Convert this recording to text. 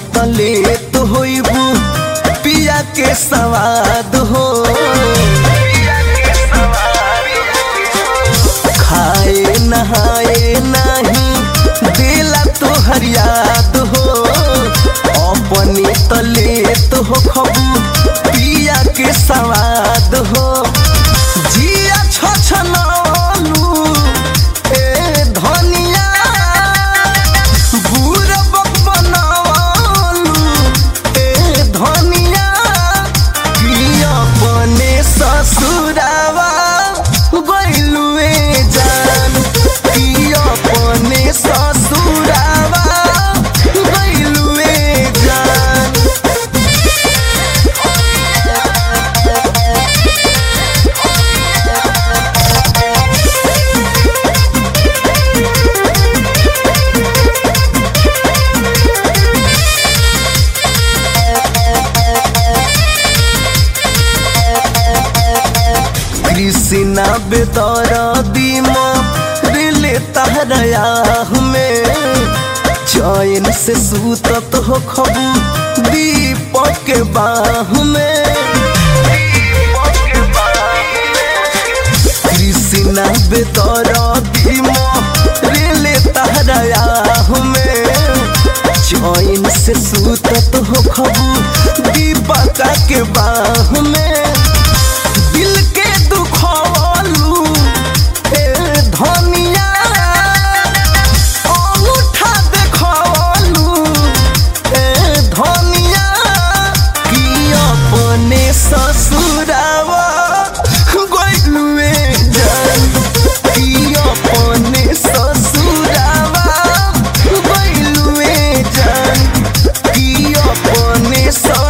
तले तो होइबू पिया के सवाद हो खाए नहाए नहीं दिला तो हरियाद हो अपने तले तो हो खबू पिया के सवाद हो जिया छछनलू ए धनिया बुरबक बनवलू ए धनिया कि अपने ससुरावा गइलुए जान कि अपने ससुरावा गइलुए जान कृष्णा बेदर दीमा दिले तहरया में चैन से सूतत हो खबू दीपक के बाह में कृष्णा बेदर दीमा दिले तहरया में चैन से सूतत हो खबू दीपक के बाह में दिल के दुखलू ए धनिया अंगूठा देखलू ए धनिया कि अपने ससुरावा गइलुए जान कि अपने ससुरावा गइलुए जान कि अपने ससुरावा